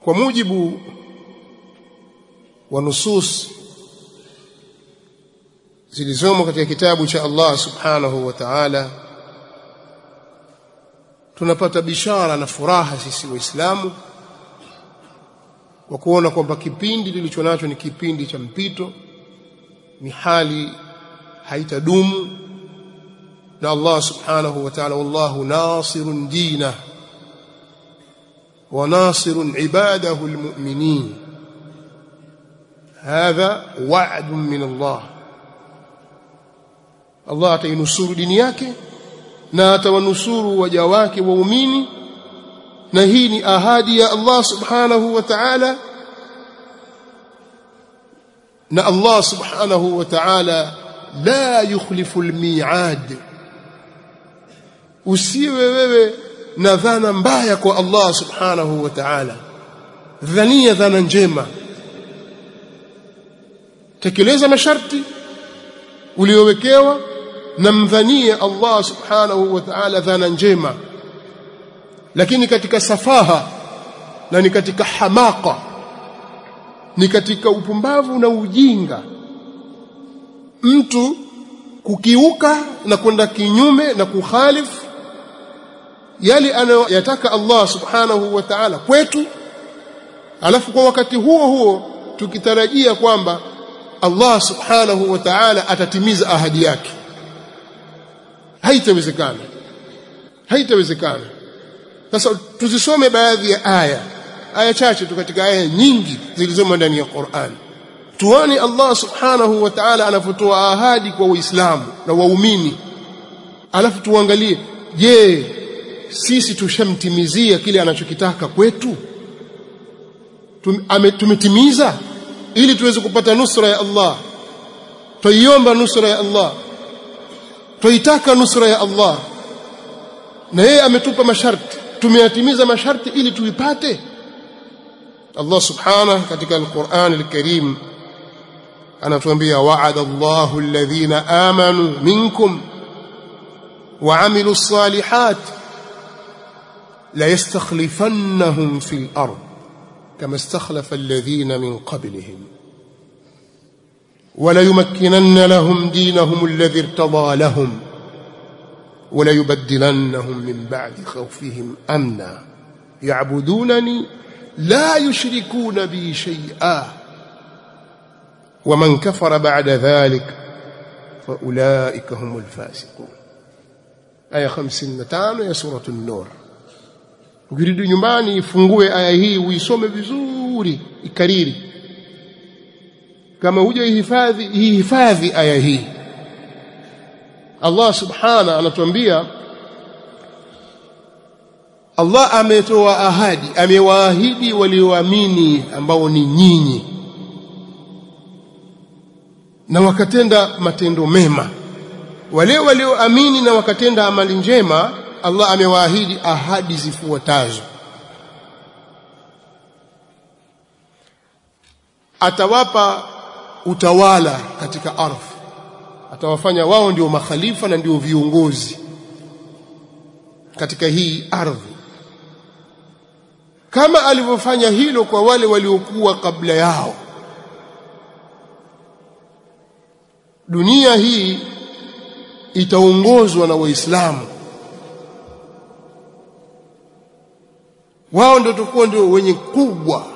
kwa mujibu wa nusus zilizomo katika kitabu cha Allah subhanahu wa ta'ala tunapata bishara na furaha sisi waislamu kwa kuona kwamba kipindi tulicho nacho ni kipindi cha mpito ni hali haitadumu na Allah subhanahu wa ta'ala wallahu nasirun dina wa nasirun ibadahu almu'minin hadha wa'dun min Allah Allah atainusuru dini yake na atawanusuru waja wake waumini na hii ni ahadi ya Allah subhanahu wa ta'ala na Allah subhanahu wa ta'ala la yukhlifu almi'ad usiwe wewe na dhana mbaya kwa Allah subhanahu wa ta'ala dhania dhana njema tekeleza masharti uliowekewa na mdhanie Allah subhanahu wa ta'ala dhana njema lakini katika safaha na ni katika hamaka ni katika upumbavu na ujinga mtu kukiuka na kwenda kinyume na kukhalifu yale anayoyataka Allah subhanahu wa ta'ala kwetu alafu kwa wakati huo huo tukitarajia kwamba Allah subhanahu wa ta'ala atatimiza ahadi yake haitawezekana haitawezekana sasa tuzisome baadhi ya aya aya chache tu katika aya nyingi zilizomo ndani ya Qur'an tuone Allah subhanahu wa ta'ala anapotoa ahadi kwa waislamu na waumini alafu tuangalie je sisi tushamtimizia kile anachokitaka kwetu tumetimiza ili tuweze kupata nusra ya Allah tuiomba nusra ya Allah tuitaka nusra ya Allah na yeye ametupa masharti tumeyatimiza masharti ili tuipate Allah subhanahu katika al-Qur'an al-Karim anatuambia wa'ada Allahu alladhina amanu minkum wa 'amilus salihat la yastakhlifannahum fil ard kama istakhlafa alladhina min qablihim ولا يمكنن لهم دينهم الذي ارتضى لهم ولا يبدلنهم من بعد خوفهم امنا يعبدونني لا يشركون بي شيئا ومن كفر بعد ذلك فاولئك هم الفاسقون aya 55 ya sura an-nur ukirudi nyumbani ifungue aya hii uisome vizuri ikariri kama hujaihifadhi ihifadhi aya hii Allah subhana anatuambia Allah ametoa ahadi amewaahidi walioamini ambao ni nyinyi na wakatenda matendo mema wale walioamini na wakatenda amali njema Allah amewaahidi ahadi zifuatazo atawapa utawala katika ardhi atawafanya wao ndio makhalifa na ndio viongozi katika hii ardhi kama alivyofanya hilo kwa wale waliokuwa kabla yao dunia hii itaongozwa na waislamu wao ndio tutakuwa ndio wenye kubwa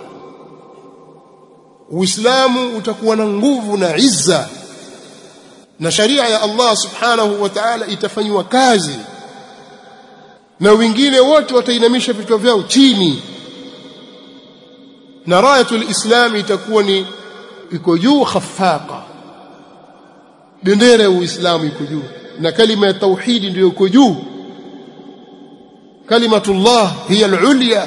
Uislamu utakuwa na nguvu na izza na sharia ya Allah subhanahu wa ta'ala itafanywa kazi na wengine wote watainamisha vichwa vyao chini na rayatul islam itakuwa ni iko juu khafaqa bendera ya uislamu iko juu na kalima ya tauhidi ndio iko juu kalimatullah hiya al-ulya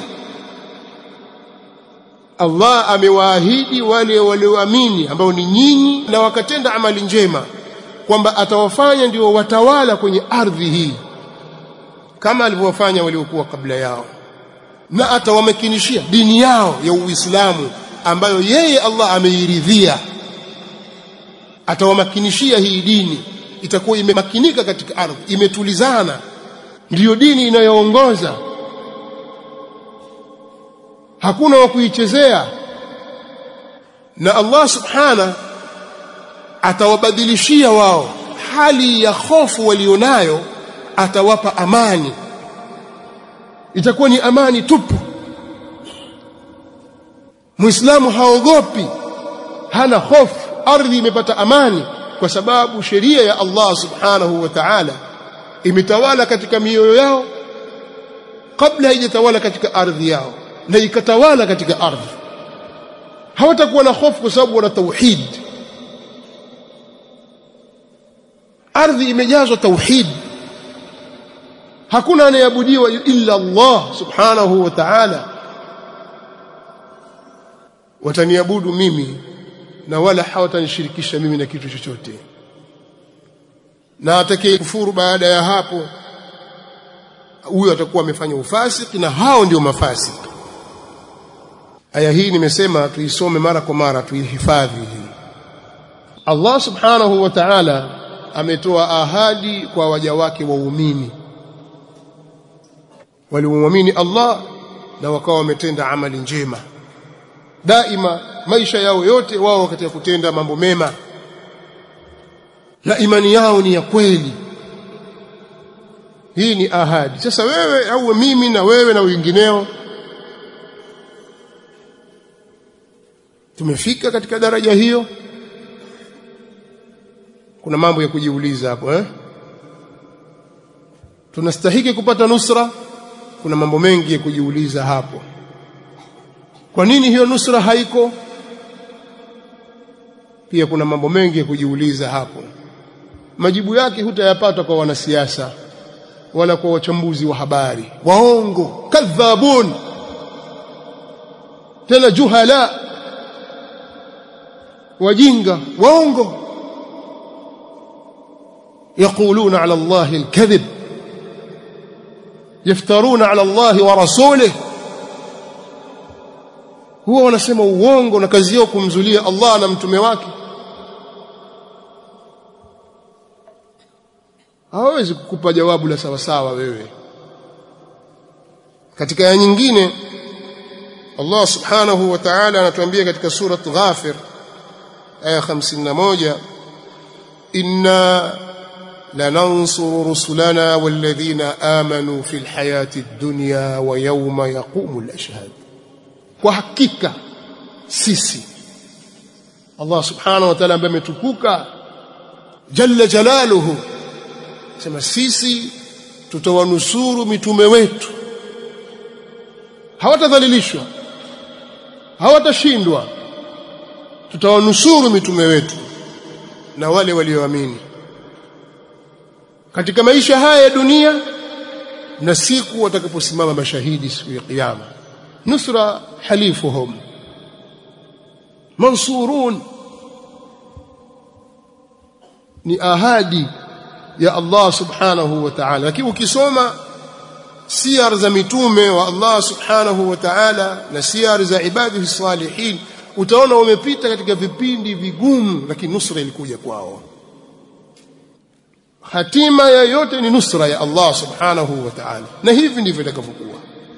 Allah amewaahidi wale walioamini ambao ni nyinyi na wakatenda amali njema kwamba atawafanya ndio watawala kwenye ardhi hii kama alivyowafanya waliokuwa kabla yao na atawamakinishia dini yao ya Uislamu ambayo yeye Allah ameiridhia atawamakinishia hii dini itakuwa imemakinika katika ardhi imetulizana ndiyo dini inayoongoza hakuna wa kuichezea na Allah subhana atawabadilishia wao hali ya hofu walionayo atawapa amani itakuwa ni amani tupu muislamu haogopi hana hofu ardhi imepata amani kwa sababu sheria ya Allah subhanahu wa ta'ala imetawala katika mioyo yao kabla haijatawala katika ardhi yao na ikatawala katika ardhi hawatakuwa na hofu kwa sababu wana tauhid ardhi imejazwa tauhid hakuna anayeabudiwa illa Allah subhanahu wa ta'ala wataniabudu mimi na wala hawatanishirikisha mimi na kitu chochote na atakaye kufuru baada ya hapo huyo atakuwa amefanya ufasiki na hao ndio mafasiki aya hii nimesema tuisome mara kwa mara tuihifadhi hii Allah subhanahu wa ta'ala ametoa ahadi kwa waja wake waumini waliomwamini Allah na wakawa wametenda amali njema daima maisha yao yote wao katika kutenda mambo mema na imani yao ni ya kweli hii ni ahadi sasa wewe au mimi na wewe na wengineo tumefika katika daraja hiyo kuna mambo ya kujiuliza hapo eh tunastahiki kupata nusra kuna mambo mengi ya kujiuliza hapo kwa nini hiyo nusra haiko pia kuna mambo mengi ya kujiuliza hapo majibu yake hutayapata kwa wanasiasa wala kwa wachambuzi wa habari waongo kadhabun tena juhala wajinga waongo يقولون على الله الكذب يفترون على الله ورسوله huwa wanasema uongo na kazi yao kumzulia Allah na mtume wake hawezi kukupa jawabu la sawa sawa wewe katika aya nyingine Allah subhanahu wa ta'ala anatuambia katika sura Ghafir aya 51 inna lanansuru rusulana walladhina amanu fil hayati ad-dunya wa yawma yaqumu al-ashhad kwa hakika sisi Allah subhanahu wa ta'ala ambaye ametukuka jalla jalaluhu sema sisi tutawanusuru mitume wetu hawatadhalilishwa hawatashindwa tutawanusuru mitume wetu na wale walioamini katika maisha haya ya dunia na siku watakaposimama mashahidi siku ya kiyama nusra halifuhum mansurun ni ahadi ya Allah subhanahu wa ta'ala lakini ukisoma siyar za mitume wa Allah subhanahu wa ta'ala na siyar za ibadihi salihin utaona wamepita katika vipindi vigumu lakini nusra ilikuja kwao hatima ya yote ni nusra ya Allah subhanahu wa ta'ala na hivi ndivyo itakavyokuwa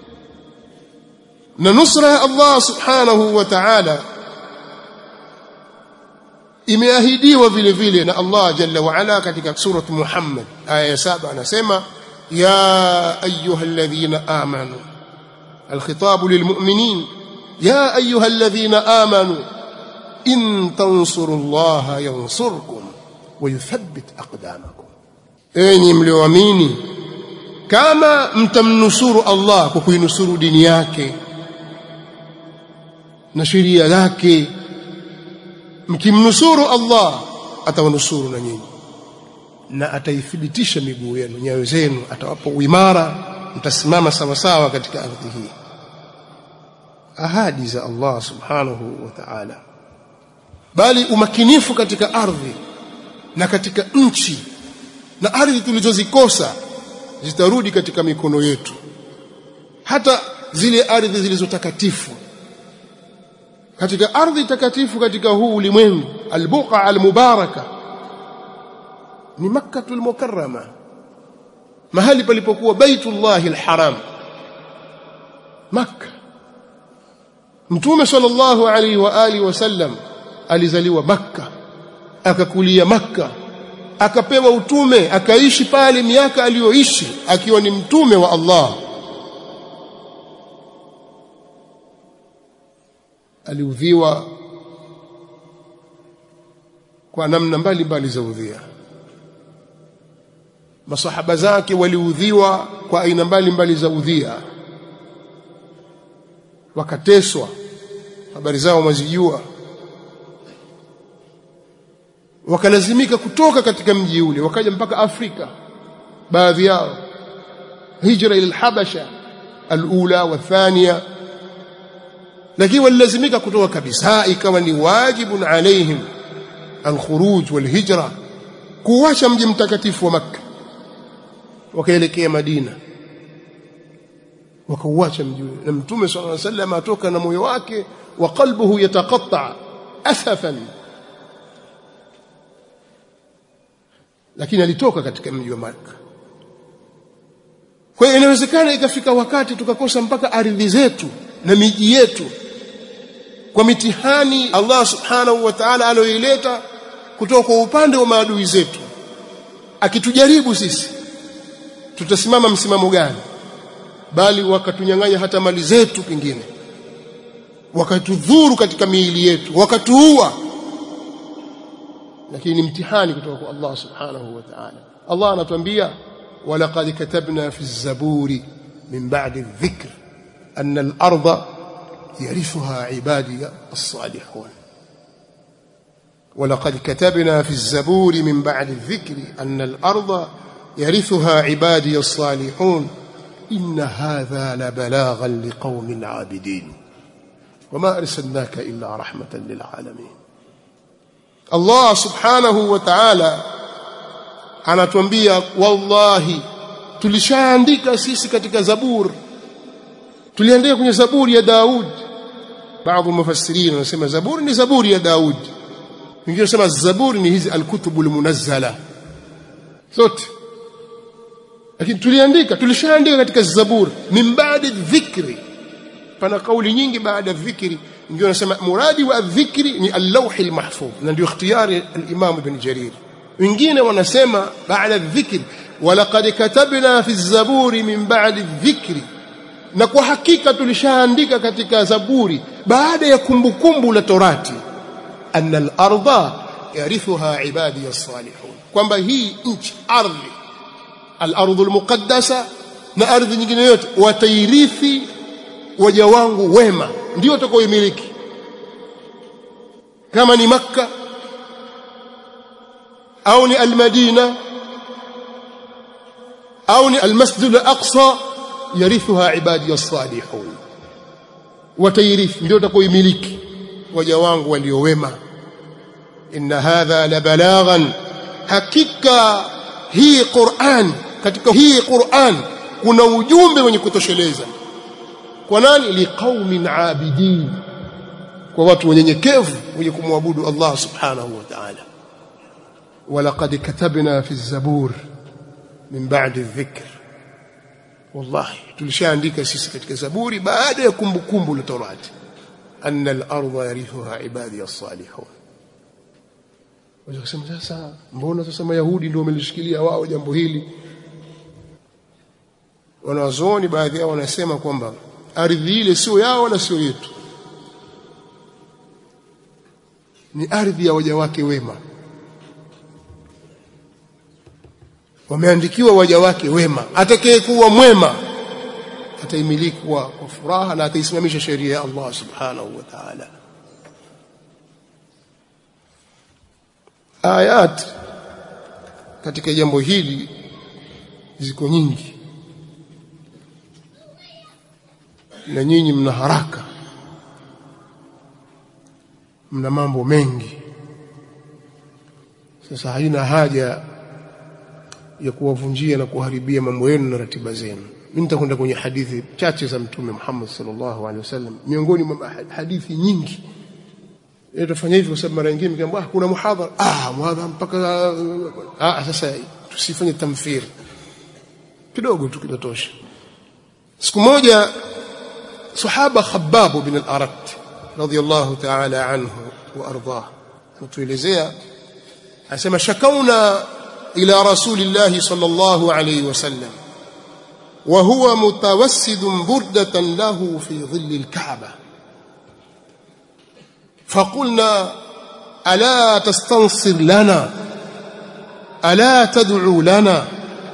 na nusra ya Allah subhanahu wa ta'ala imeahidiwa vile vile na Allah jalla wa ala katika surah Muhammad aya ya 7 anasema ya ayyuhalladhina amanu الخطاب للمؤمنين يا أيها الذين آمنوا إن تنصروا الله ينصركم ويثبت أقدامكم أني مليواميني كما mtamnusuru Allah kwa kuinusuru dini yake na sheria zake mkimnusuru Allah atawanusuru na nyinyi na ataithibitisha miguu yenu nyayo zenu atawapa uimara mtasimama sawa sawa katika ardhi hii ahadi za Allah subhanahu wa ta'ala bali umakinifu katika ardhi na katika nchi na ardhi tulizozikosa zitarudi katika mikono yetu hata zile ardhi zilizotakatifu katika ardhi takatifu katika huu ulimwengu albuqa almubaraka ni makkatul mukarrama mahali palipokuwa baitullahi alharam makka mtume sallallahu alaihi wa alihi wasallam alizaliwa makka akakulia makka akapewa utume akaishi pale miaka aliyoishi akiwa ni mtume wa Allah aliudhiwa kwa namna mbalimbali za udhia masahaba zake waliudhiwa kwa aina mbalimbali za udhia wakateswa habari zao mwazijua wakalazimika kutoka katika mji ule wakaja mpaka Afrika baadhi yao hijra ila al-Habasha al-ula wa thania lakini walilazimika kutoka kabisa ikawa ni wajibun alaihim al-khuruj wal-hijra kuacha mji mtakatifu wa Makka wakaelekea Madina wakauacha mji ule na mtume sallallahu alaihi wasallam atoka na moyo wake wa qalbuhu yataqatta asafan lakini alitoka katika mji wa Makka kwa hiyo inawezekana ikafika wakati tukakosa mpaka ardhi zetu na miji yetu kwa mitihani Allah subhanahu wa ta'ala aliyoileta kutoka kwa upande wa maadui zetu akitujaribu sisi tutasimama msimamo gani bali wakatunyang'anya hata mali zetu pengine wakatudhuru katika miili yetu wakatuua lakini ni mtihani kutoka kwa Allah subhanahu wa ta'ala Allah anatuambia walaqad katabna fi zaburi min ba'di adh-dhikr anna al-ardha yarithuha ibadi as-salihun ولقد كتبنا في الزبور من بعد الذكر أن الأرض يرثها عبادي الصالحون إن هذا لبلاغا لقوم عابدين وما أرسلناك إلا رحمة للعالمين Allah subhanahu wa ta'ala anatuambia wallahi tulishaandika sisi katika zabur tuliandika kwenye zaburi ya Daud baadhi mufassirin wanasema zaburi ni zaburi ya Daud wengine wanasema zaburi ni hizi alkutubu almunazzala zote lakini tuliandika tulishaandika katika zabur min baadi dhikri pana kauli nyingi baada ya dhikri ndio nasema muradi wa dhikri ni al-lawh al-mahfuz na ndio ikhtiyari al-imam ibn jarir wengine wanasema baada dhikri walaqad katabna fi zaburi min ba'di dhikri na kwa hakika tulishaandika katika zaburi baada ya kumbukumbu la torati anna al-ardha yarithuha ibadi as-salihun kwamba hii nchi ardhi al-ardhu al-muqaddasa na ardhi nyingine yote watairithi waja wangu wema ndio watakaoimiliki kama ni makka au ni almadina au ni almasjid alaqsa yarithuha ibadi as-salihun watairithi ndio watakaoimiliki waja wangu walio wema inna hadha la balaghan hakika hii Qur'an katika hii Qur'an kuna ujumbe wenye kutosheleza kwa nani liqaumin abidin kwa watu wenyenyekevu wenye kumwabudu Allah subhanahu wa ta'ala walaqad katabna fi zabur min ba'di dhikr wallahi tulishaandika sisi katika zaburi baada ya kumbukumbu la torati anna al-ardha yarithuha ibadi as-salihun Wajasema sasa mbona sasa mayahudi ndio wamelishikilia wao jambo hili wanawazuoni baadhi yao wanasema kwamba ardhi ile sio yao wala sio yetu ni ardhi ya waja wake wema wameandikiwa waja wake wema atakayekuwa mwema ataimiliki kwa furaha na ataisimamisha sheria ya Allah subhanahu wa ta'ala ayat katika jambo hili ziko nyingi na nyinyi mna haraka mna mambo mengi sasa haina haja ya kuwavunjia na kuharibia mambo yenu na ratiba zenu mimi nitakwenda kwenye hadithi chache za mtume Muhammad sallallahu alaihi wasallam miongoni mwa hadithi nyingi tutafanya hivi kwa sababu mara nyingine mkiambia ah kuna muhadhara ah muhadhara mpaka ah sasa tusifanye tamthil kidogo tu kinatosha siku moja sahaba khabbab bin al-arat radiyallahu ta'ala anhu wa ardah mtuelezea asema shakauna ila rasulillah sallallahu alayhi wasallam wa huwa mutawassid burdatan lahu fi dhill al-ka'bah فقلنا ألا تستنصر لنا ألا تدعو لنا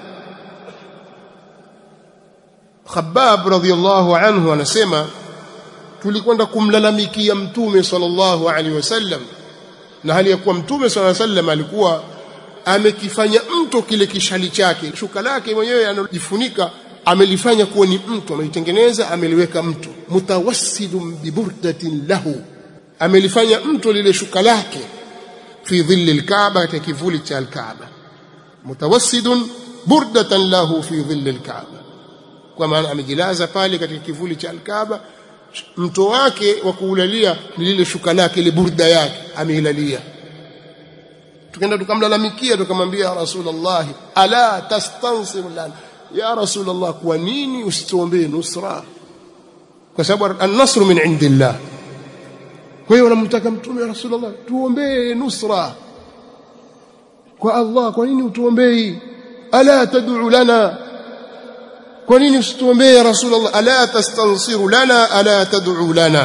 Khabbab radhiallahu anhu anasema tulikwenda kumlalamikia mtume sallallahu alaihi wasallam na hali ya kuwa mtume sallallahu alaihi wasallam alikuwa amekifanya mto kile kishali chake shuka lake mwenyewe analojifunika amelifanya kuwa ni mto amelitengeneza ameliweka mto mutawassidun biburdatin lahu amelifanya mto lile shuka lake fi dhilli alkaaba katika kivuli cha alkaaba mutawassidun burdatan lahu fi dhilli alkaaba kwa maana amejilaza pale katika kivuli cha alkaaba mto wake wa kuulalia ni lile shuka lake ile burda yake ameilalia tukaenda tukamlalamikia tukamwambia ya rasulullah ala tastansir lana ya rasulullah kwa nini usituombee nusra kwa sababu an-nasru min indillah kwa hiyo unamtaka mtume rasulullah tuombee nusra kwa Allah kwa nini utuombei ala tad'u lana kwa nini usituombee ya rasulullah ala tastansiru lana ala tad'u lana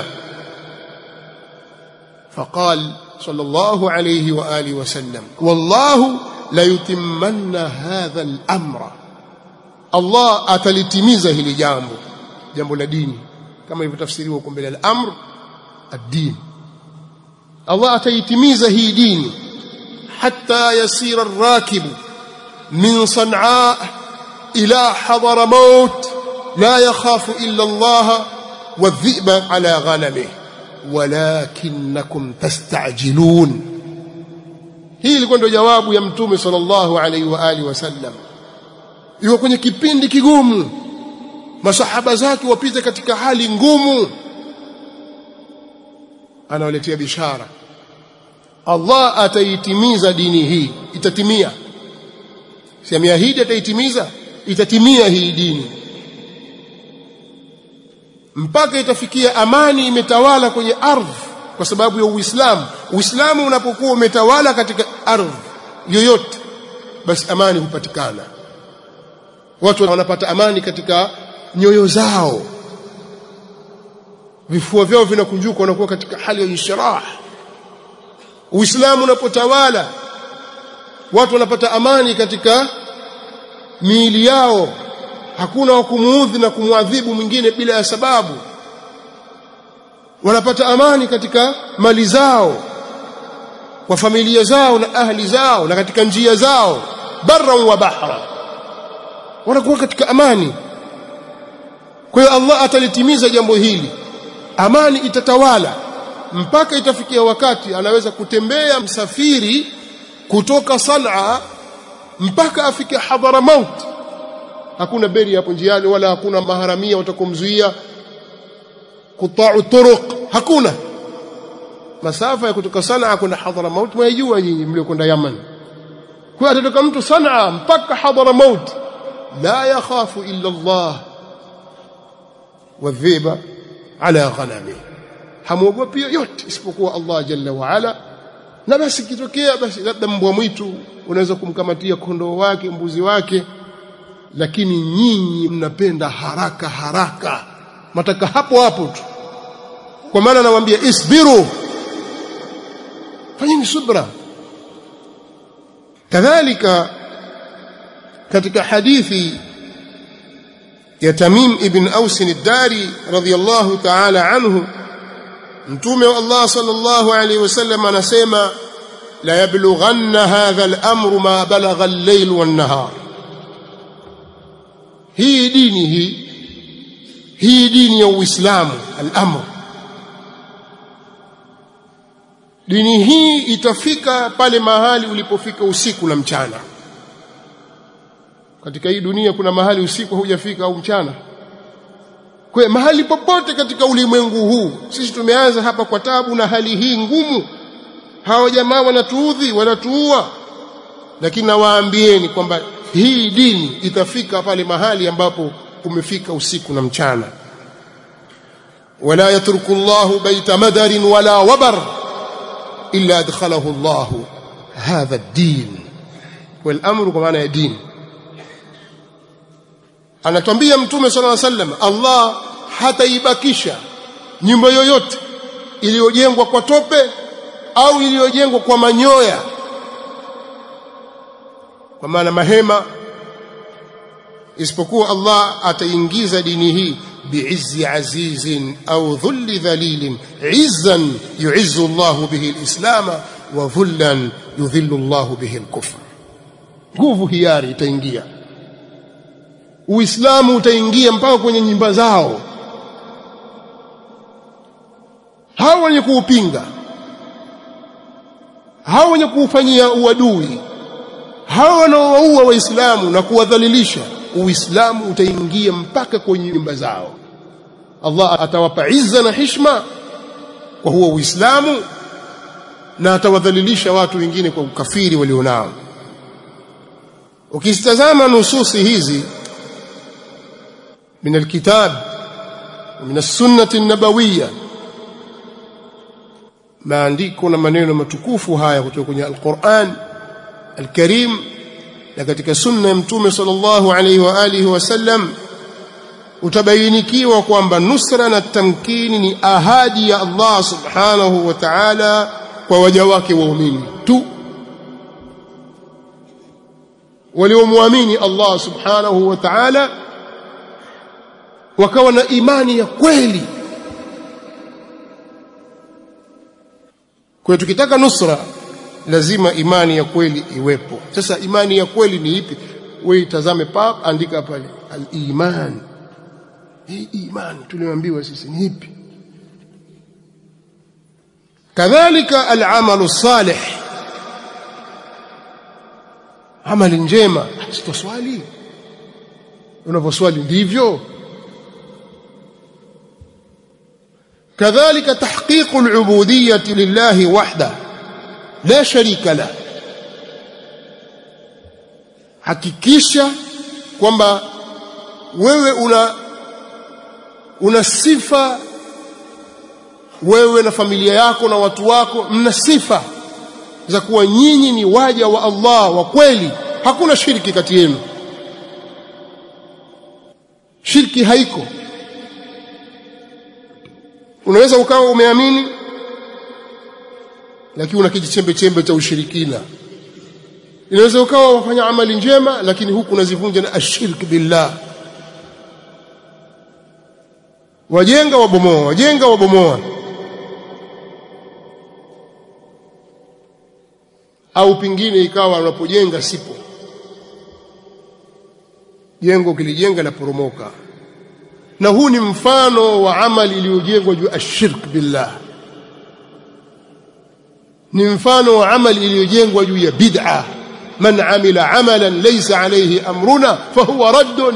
فقال صلى الله عليه واله وسلم والله لا يتمن هذا الامر الله atalitimiza hili jambo jambo la dini kama ilivyotafsiriwa huko mbele al-amr ad-din Allah ataitimiza hii dini hatta yasira ar-rakib min san'a ila hadara maut la yakhafu illa Allah والذئب على غنمه ولكنكم تستعجلون hii ilikuwa ndio jawabu ya mtume sallallahu alaihi wa alihi wasallam yuko kwenye kipindi kigumu masahaba zake wapita katika hali ngumu anawaletea bishara Allah ataitimiza dini hii itatimia si ameahidi ataitimiza itatimia hii dini mpaka itafikia amani imetawala kwenye ardhi kwa sababu ya Uislamu Uislamu unapokuwa umetawala katika ardhi yoyote basi amani hupatikana watu wanapata amani katika nyoyo zao vifua vyao vinakunjuka wanakuwa katika hali ya inshirah Uislamu unapotawala watu wanapata amani katika miili yao hakuna wa kumuudhi na kumwadhibu mwingine bila ya sababu wanapata amani katika mali zao kwa familia zao na ahli zao na katika njia zao barra wa bahra wanakuwa katika amani kwa hiyo Allah atalitimiza jambo hili amani itatawala mpaka itafikia wakati anaweza kutembea msafiri kutoka Sanaa mpaka afike Hadramaut hakuna beri hapo njiani wala hakuna maharamia watakomzuia kutau turuq hakuna masafa ya kutoka Sanaa kwenda Hadramaut mwajua nyinyi mliokwenda Yaman kwa atatoka mtu Sanaa mpaka Hadramaut la yakhafu illa Allah wadhiba ala ghanami hamuogopi yoyote isipokuwa Allah jalla wa ala na basi kitokea basi labda mbwa mwitu unaweza kumkamatia kondoo wake mbuzi wake lakini nyinyi mnapenda haraka haraka mataka hapo hapo tu kwa maana nawaambia isbiru fanyeni subra kadhalika katika hadithi ya Tamim ibn Aus ad-Dari radhiyallahu ta'ala anhu mtume wa Allah sallallahu alayhi wasallam anasema la yablughanna hadha al-amru ma balagha al-layl wan-nahar hii dini hii hii dini ya Uislamu al-amr dini hii itafika pale mahali ulipofika usiku na mchana katika hii dunia kuna mahali usiku hujafika au mchana kwa mahali popote katika ulimwengu huu sisi tumeanza hapa kwa tabu na hali hii ngumu hawa jamaa wanatuudhi wanatuua lakini nawaambieni kwamba hii dini itafika pale mahali ambapo kumefika usiku na mchana wala yatruku Allah baita madarin wala wabar illa adkhalahu Allah hadha ad-din wal amru kwa maana ya dini anatwambia mtume sallallahu alaihi wasallam Allah hataibakisha nyumba yoyote iliyojengwa kwa tope au iliyojengwa kwa manyoya kwa maana mahema isipokuwa Allah ataingiza dini hii biizzi azizin au dhulli dhalilin izzan yu'izzu Allah bihi al-islam wa dhullan yudhillu Allah bihi al-kufr nguvu hiari itaingia Uislamu utaingia mpaka kwenye nyumba zao hao wenye kuupinga hao wenye kuufanyia uadui hao wanaowaua waislamu na kuwadhalilisha uislamu utaingia mpaka kwenye nyumba zao Allah atawapa izza na hishma kwa huo uislamu na atawadhalilisha watu wengine kwa ukafiri walionao ukitazama nususi hizi من الكتاب ومن السنة النبوية maandiko na maneno matukufu haya kutoka kwenye Al-Qur'an Al-Karim na katika sunna ya Mtume sallallahu alaihi wa alihi wasallam utabainikiwa kwamba nusra na tamkini ni ahadi ya Allah subhanahu wa ta'ala kwa waja wake waumini tu waliomwamini Allah subhanahu wa ta'ala wakawa na imani ya kweli kwa tukitaka nusra lazima imani ya kweli iwepo sasa imani ya kweli ni ipi wewe itazame pap andika pale al-iman hii imani tuliambiwa sisi ni ipi kadhalika al-amalu salih amali njema sitoswali unaposwali ndivyo كذلك تحقيق العبودية لله وحده لا شريك له hakikisha kwamba wewe una una sifa wewe na familia yako na watu wako mna sifa za kuwa nyinyi ni waja wa Allah wa kweli hakuna shirki kati yenu shirki haiko unaweza ukawa umeamini lakini una kijichembe chembe cha ushirikina inaweza ukawa wafanya amali njema lakini huku unazivunja na ashirk billah wajenga wabomoa wajenga wabomoa au pingine ikawa unapojenga sipo jengo kilijenga la poromoka na huu ni mfano wa amali iliyojengwa juu ashirk billah ni mfano wa amali iliyojengwa juu ya bid'a man amila amalan laysa alayhi amruna fahuwa raddun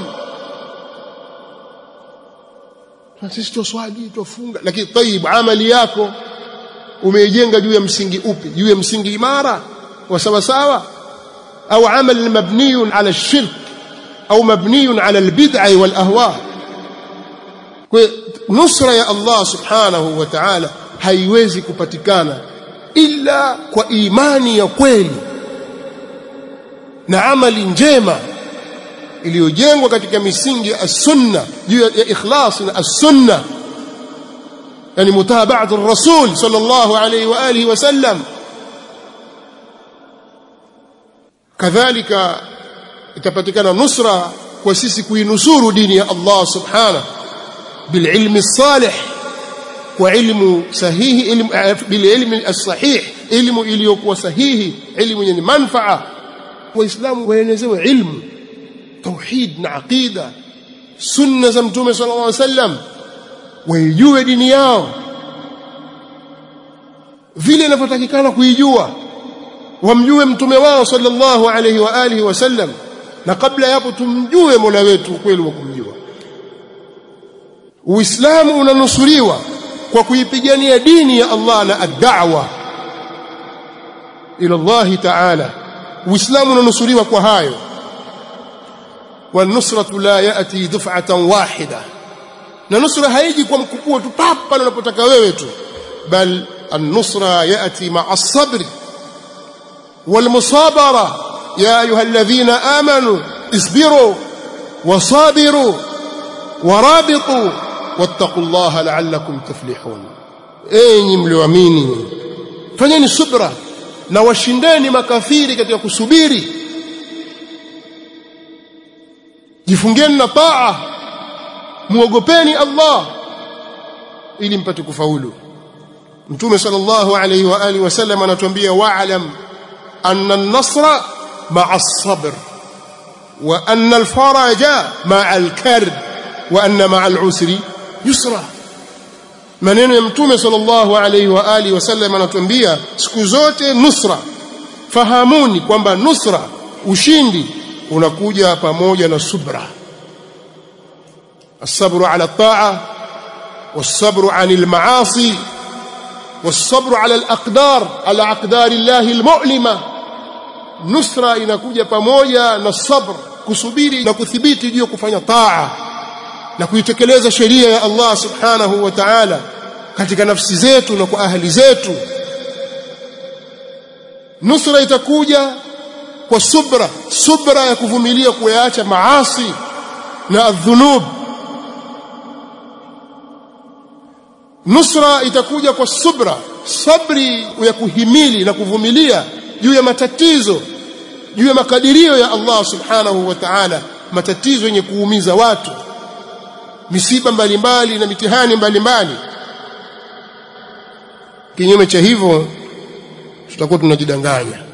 sisi tuswali tufunga lakini tayib amali yako umeijenga juu ya msingi upi juu ya msingi imara wa sawa sawa au amal mabniyun ala shirk au mabniyun ala albid'a wal ahwa kwa nusra ya Allah subhanahu wa ta'ala haiwezi kupatikana ila kwa imani ya kweli na amali njema iliyojengwa katika misingi ya sunna juu ya ikhlas na as-sunna yani mutaba'at ar-rasul sallallahu alayhi wa alihi wa sallam kadhalika itapatikana nusra kwa sisi kuinusuru dini ya Allah subhanahu بالعلم الصالح وعلم صحيح علم بالعلم الصحيح علم iliyokuwa sahihi ilmu yenye manfaa waislamu waelezewe ilmu tauhid na aqida sunna za mtume sallallahu alaihi wasallam waijue dini yao vile inavyotakikana kuijua wamjue mtume wao sallallahu alaihi wa alihi wasallam na kabla yapo tumjue Mola wetu kweli wa kumjua Uislamu unanusuriwa kwa kuipigania dini ya Allah na ad-da'wa ila Allah ta'ala Uislamu unanusuriwa kwa hayo والنصرة لا يأتي دفعة واحدة na nusra haiji kwa mkupuo tu papa unapotaka wewe tu bal an-nusra yati ma'a as-sabr wal-musabara ya ayuha alladhina amanu isbiru wasabiru warabitu wattaqullaha la'allakum tuflihun enyi mlioamini fanyeni subra na washindeni makafiri katika kusubiri jifungeni na taa muogopeni Allah ili mpate kufaulu Mtume sallallahu alayhi wa alihi wasallam anatuambia wa'lam anna an-nasra ma'a as-sabr wa anna al-faraja ma'a al-karb wa anna ma'a al-usri yusra maneno ya Mtume sallallahu alayhi wa alihi wasallam anatuambia siku zote nusra fahamuni kwamba nusra ushindi unakuja pamoja na subra الصبر على الطاعة والصبر عن المعاصي والصبر على الأقدار على أقدار الله المؤلمة نصرة inakuja pamoja na sabr kusubiri na kuthibiti juu kufanya taa na kuitekeleza sheria ya Allah subhanahu wa ta'ala katika nafsi zetu na kwa ahli zetu nusra itakuja kwa subra subra ya kuvumilia kuyaacha maasi na adhunub nusra itakuja kwa subra sabri ya kuhimili na kuvumilia juu ya matatizo juu ya makadirio ya Allah subhanahu wa ta'ala matatizo yenye kuumiza watu misiba mbalimbali na mitihani mbalimbali kinyume cha hivyo tutakuwa tunajidanganya